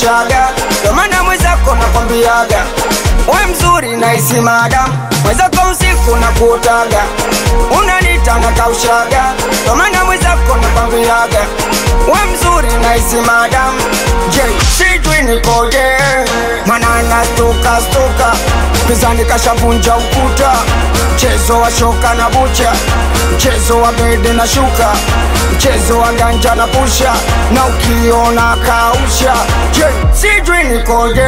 kaushaga, ndo maana mwenzako nakwambiaga we mzuri naisi madam, mwenzako usiku na kuotaga, unanita na kaushaga, ndo maana mwenzako nakwambiaga we mzuri naisi madam, je sijui nikoje, mana nastuka stuka, pizani kashavunja ukuta, mchezo wa shoka na bucha, mchezo wa bede na shuka, mchezo wa ganja na pusha, na ukiona kausha, je sijui nikoje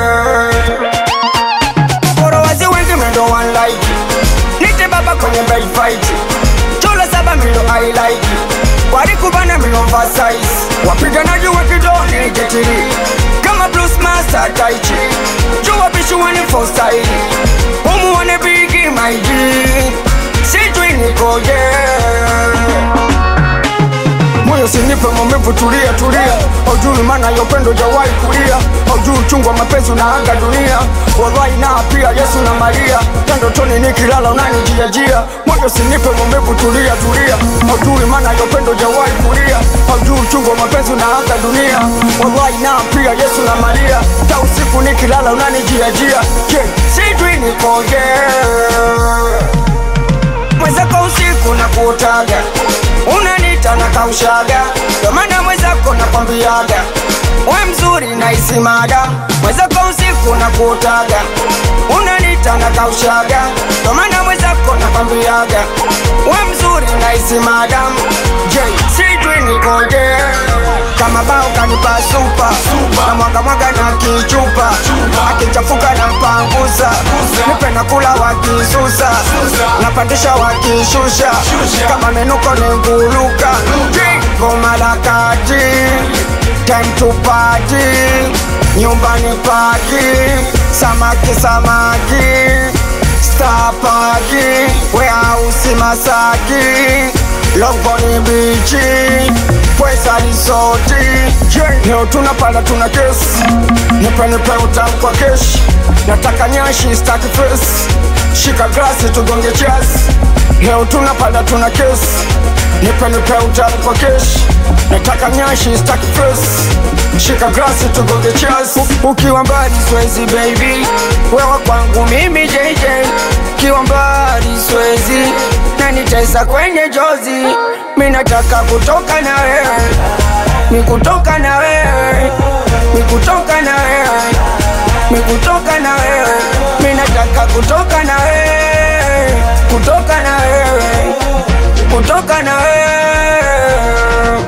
Followers wengi mendo one like Nite baba kwenye bed fight Chola saba milo I like Walikubana milo oversize Wapiganaji wa kidoni jetiri Kama blues master tai chi Jua bishu wani for style Umu wane bigi my G Sijui nikoje moyo sinipe maumivu, tulia tulia, haujui maana ya upendo jawahi kulia, haujui uchungu wa mapenzi unaaga dunia, wallahi na pia Yesu na Maria, tandotoni nikilala unanijiajia, moyo sinipe maumivu, tulia tulia, haujui maana ya upendo jawahi kulia, haujui uchungu wa mapenzi unaaga dunia, wallahi na pia Yesu na Maria, ta usiku nikilala unanijiajia, je, sijui nikoje mwenzako usiku na kuotaga unanita na kaushaga ndo maana mwenzako nakwambiaga we mzuri naisi mada mwenzako usiku na kuotaga unanita na kaushaga ndo maana mwenzako nakwambiaga we mzuri naisi madam je sijui nikoje kama bao kanipa supa na mwaga mwaga na kichupa akichafuka na mpangusa nipe na kula wakisusa napandisha wakishusha kama menuko ni nguluka goma la kati time to party nyumbani paki samaki samaki stapaki weausi masaki longoni bichi pwesa risoti Je, leo tunapanda tuna kesi nipe nipe utamu kwa keshi nataka nyashi staki fesi shika glasi tugonge chasi leo tunapanda tuna kesi nipe nipe utamu kwa keshi nataka nyashi staki fesi shika glasi tugonge chasi U- ukiwa mbali swezi baby wewe kwangu mimi JJ ukiwa mbali swezi na nitesa kwenye jozi mi nataka kutoka na wewe mi kutoka na wewe mi kutoka na wewe mi kutoka na wewe mi nataka kutoka na wewe kutoka na wewe kutoka na wewe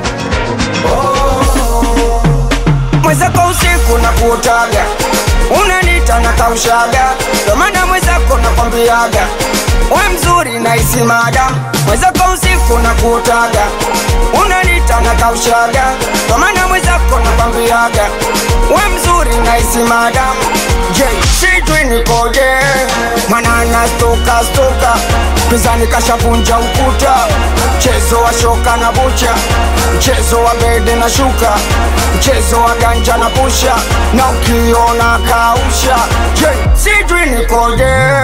mwenzako usiku na kuotaga unanita na kaushaga ndo maana mwenzako nakwambiaga we mzuri naisi mada mwenzako usiku na kuotaga unanita na kaushaga ndo maana mwenzako nakwambiaga we mzuri naisi mada je sijui nikoje mana nastuka stuka pizani kashavunja ukuta mchezo wa shoka na bucha mchezo wa bede na shuka mchezo wa ganja na pusha na ukiona kausha je sijui nikoje